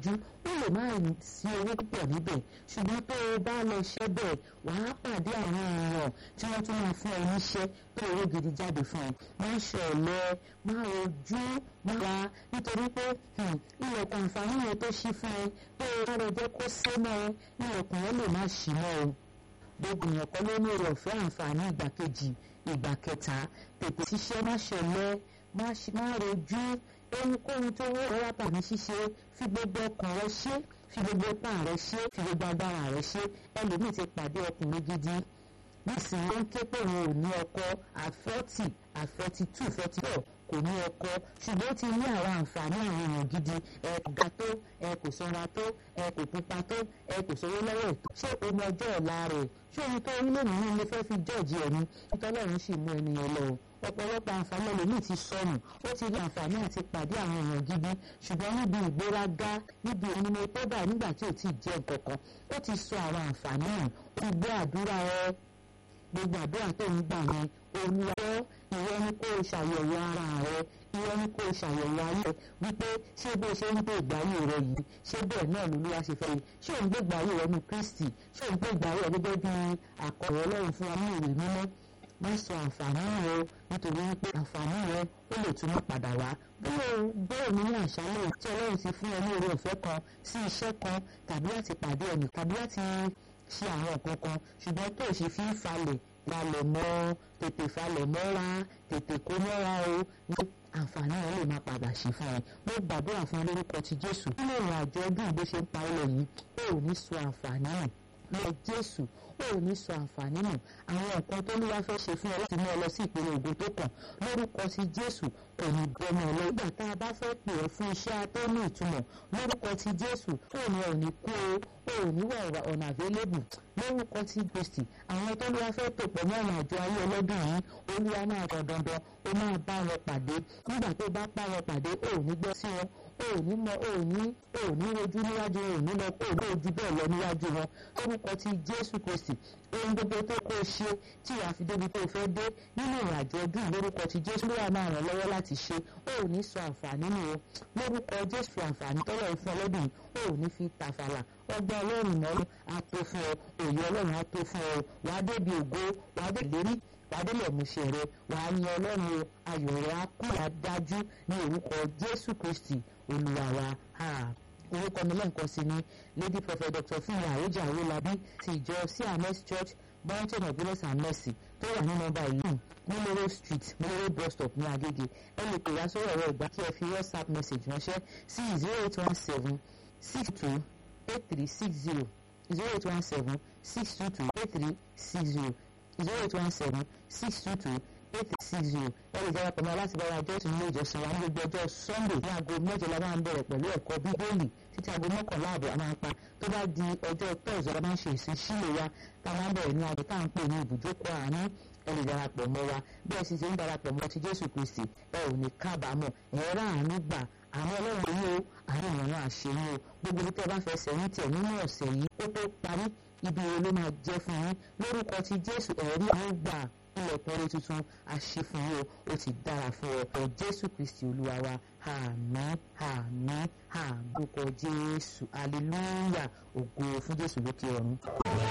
yọjú ó lè má sí owó púpọ̀ níbẹ̀ ṣùgbọ́n tó o bá lọ ṣẹ́ bẹ̀ wàá pàdé àwọn èèyàn tí wọ́n tún máa fún ẹ níṣẹ́ tó owó gidi jáde fún ẹ má ṣe ọ̀lẹ má rojú má ra nítorí pé ilẹ̀kùn àǹfààní yẹn tó ṣí fún ẹ tó o bá rẹ jẹ́ kó sé mọ́ ẹ ilẹ̀kùn yẹn lè má ṣí mọ́ o gbogbo èèyàn kan ló ní èrè ọ̀fẹ́ àǹfààní ìgbà kejì ìgbà kẹta tètè ṣiṣẹ́ má ṣọ̀lẹ má rojú ohunkóhun tó wọ́ ọ̀rọ̀ wápà ní ṣíṣe fi gbogbo ọkàn rẹ ṣe fi gbogbo ipá rẹ ṣe fi gbogbo agbára rẹ ṣe ẹlòmíì ti pàdé ọkùnrin gidi nísìnyí ó ń ké pé òun ò ní ọkọ àfọ́tì àfọ́tì tù fọ́tì pọ̀ kò ní ọkọ ṣùgbọ́n ó ti ní àwọn àǹfààní àwọn èèyàn gidi ẹ kò ga tó ẹ kò sanra tó ẹ kò pupa tó ẹ kò sówó lọ́wọ́ ètò ṣé omi ọjọ́ ọ̀la rẹ̀ ṣé ohun tó rí lónìí ní ilé fẹ́ fi jọ́ọ̀jì ẹ̀ ní ìtọ́lọ́run sì mú ẹnìyẹn lọ ọ̀pọ̀lọpọ̀ àǹfààní ẹlòmíì ti sọnù ó ti rí àǹfààní àti pàdé àwọn èèyàn gidi ṣùgbọ́n níbi ìgbéraga níbi ìnumọ̀ tó bá nígbà tí ò tí ì jẹ́ nǹkankan ó ti sọ àwọn àǹfààní hàn ó gbé àdúrà ẹ gbogbo àdúrà tó ń gbà yẹn olùwọ́ ìwọ ni kó o ṣàyẹ̀wò ara rẹ ìwọ ni kó o ṣàyẹ̀wò ayé wípé ṣé bó ṣe ń gbé ìgbáyé rẹ yìí ṣé bẹ́ẹ̀ náà lolúwa ṣe fẹ́ yìí ṣé òun gbé ìgbáyé rẹ ní Kristi ṣé òun gbé ìgbáyé rẹ gẹ́gẹ́ bí àkọ̀rọ̀ Ọlọ́run fún wa ní ìwé mímọ́ má sọ àǹfààní rẹ nítorí wípé àǹfààní rẹ ó lè túmọ̀ padà wá bẹ́ẹ̀ ni ní àṣálẹ̀ tí Ọlọ́run ti fún ẹ ní oore ọ̀fẹ́ kan sí iṣẹ́ kan tàbí láti pàdé ẹnì tàbí láti ṣe àwọn nǹkan kan ṣùgbọ́n tó ṣe fi ń falẹ̀ falẹ̀ mọ́ tètè falẹ̀ mọ́ra tètè kó mọ́ra o ní àǹfààní rẹ lè máa padà sí fún ẹ mo gbàdúrà fún lórúkọ ti Jésù nínú ìrìn àjò ọdún bó ṣe ń pa ilẹ̀ yìí ó ò ní sọ àǹfààní nù lọ Jésù ó ò ní sọ àǹfààní nù àwọn nǹkan tó níwá fẹ́ ṣe fún ẹ láti mú ọ lọ sí ìpele ògo tó kàn lórúkọ ti Jésù kò ní bẹnu ọ lọ nígbà tá a bá fẹ́ pè ọ́ fún iṣẹ́ tó ní ìtumọ̀ lórúkọ ti Jésù ó ní ọ̀ ní kú o ó ní wà ọ̀nà available lórúkọ ti Kristi àwọn tó níwá fẹ́ tò pọ̀ mọ́ ọ̀nà àjọ ayé ọlọ́dún yìí olúwa náà kàn dandan ó máa bá wọn pàdé nígbà tó bá bá wọn pàdé ó ní gbọ́ sí wọn ó ní mọ ó ní ó ní rojú níwájú wọn ò ní lọ kó ní ojú bẹ́ẹ̀ lọ níwájú wọn lórúkọ ti Jésù Kristi ohun gbogbo tó kó o ṣe tí wàá fi débi tó o fẹ́ dé nínú ìrìnàjò ọdún lórúkọ ti Jésù ló wà máa ràn lọ́wọ́ láti ṣe ó ò ní sọ àǹfààní nù o lórúkọ Jésù àǹfààní tọ́lọ̀ fún ọlọ́dún ó ò ní fi tàfàlà ọgbọ́n ọlọ́run náà á tó fún ọ òye ọlọ́run á tó fún ọ wàá débi ògo wàá dé lérí wàá dé lẹ́múṣẹ́ rẹ wàá yan ọlọ́run o ayọ̀ rẹ á kú àdájú ní orúkọ Jésù Kristi olúwa wa orúkọ mi lẹ́ǹkan sí ni lady prophet dr fúnmi àròjà àwòlábí ti ìjọ cms church mountain of goodness and mercy tó wà ní nọ́mbà yìí nílòrò street nílòrò bus stop ní agége ẹ lè pè wá sórí ọ̀rọ̀ ìgbà kí ẹ fi whatsapp message ránṣẹ́ sí zero eight one seven six two eight three six zero zero eight one seven six two two eight three six zero zero eight one seven six two two eight six zero ẹ lè darapọ̀ mọ́ láti bára ọjọ́ ìtùnú ìjọsìn wa ní gbogbo ọjọ́ sunday ní aago mẹ́jọ la máa ń bẹ̀rẹ̀ pẹ̀lú ẹ̀kọ́ bíbélì títí aago mọ́kànlá àbọ̀ a máa ń pa tó bá di ọjọ́ tọ́ọ̀sì la máa ń ṣe ìsìn sílò wa tá a máa ń bẹ̀rẹ̀ ní aago tá à ń pè ní ibùjókòó àánú ẹ lè darapọ̀ mọ́ wa bí ẹ sì ti ń darapọ̀ mọ́ ti jésù kristi ẹ ò ní kábàámọ̀ ẹ rà àánú gbà àwọn ọlọ́run yìí o àwọn èèyàn àṣeyìn o gbogbo ibi tẹ́ bá fẹ́ sẹ́yìn tẹ̀ nínú ọ̀sẹ̀ yìí ó tó parí ibi wo ló máa jẹ́ fún yín lórúkọ ti jésù ẹ̀rí àwọn gbà ilẹ̀kùn orí tuntun àṣefún yìí o ó ti dára fún ọ ọ jésù kristi olúwa wa àmín àmín àmín orúkọ jésù hallelujah ògo fún jésù lókè ọ̀run.